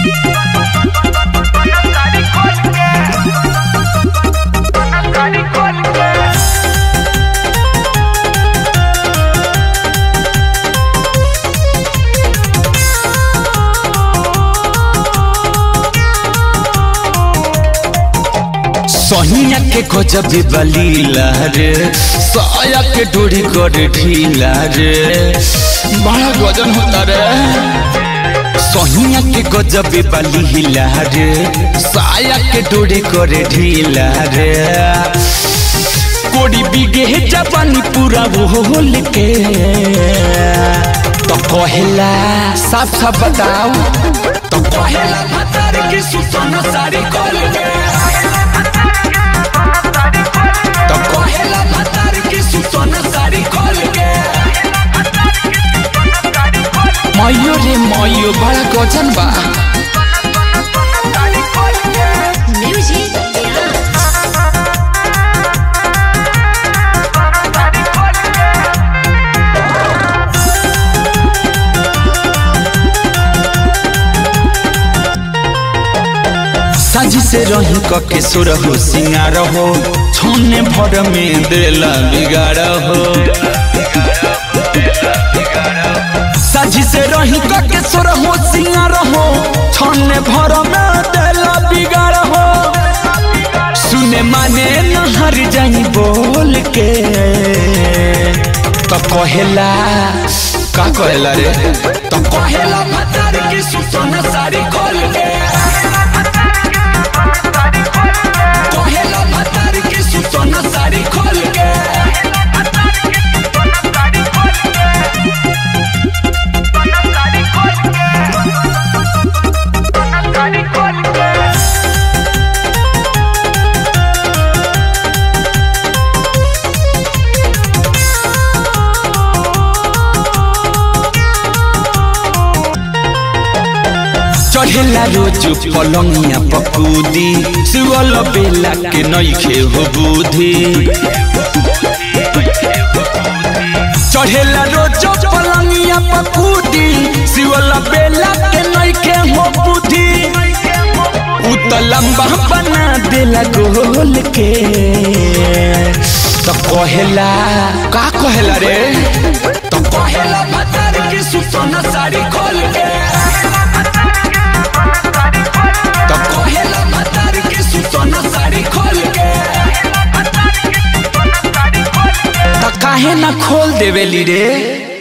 सहिया के गजब बलीला रे साया के डोरी कर ढीला रे बड़ा गजन होता रे सहिया के गजब बलीला रे साया के डोरी कर ढीला रे कोड़ी बिगे जवानी पूरा बोल के तो कहेला साफ साफ बताओ तो कहेला भतार की सुसना सारी खोल के तो कहेला भतार की सुसना सारी खोल के मयो रे मयो बड़ा गजन बा Music Dance. साजी से रही कके सुर हो सिंगार हो छोने भर में देला बिगाड़ हो साजी से रही कके सुर हो सिंगार हो छोने भर में देला बिगाड़ हो सुने माने नहर जाई बोल के तो कहेला का कहेला रे तो कहेला भतार की सुसना सारी खोल के कहेला भतार की सुसना सारी खोल के चढ़ेला रोज पलंगिया पकूदी सुअल बेला के नईखे हो बुद्धि चढ़ेला रोज पलंगिया पकूदी सुअल बेला के नईखे हो बुद्धि उ त लंबा बना देला गोल के तो कहेला का कहेला रे तो कहेला भतार की सुसना साड़ी खोल के तो कहेला भतार की सुसना साड़ी खोल के तो काहे ना खोल देवेली रे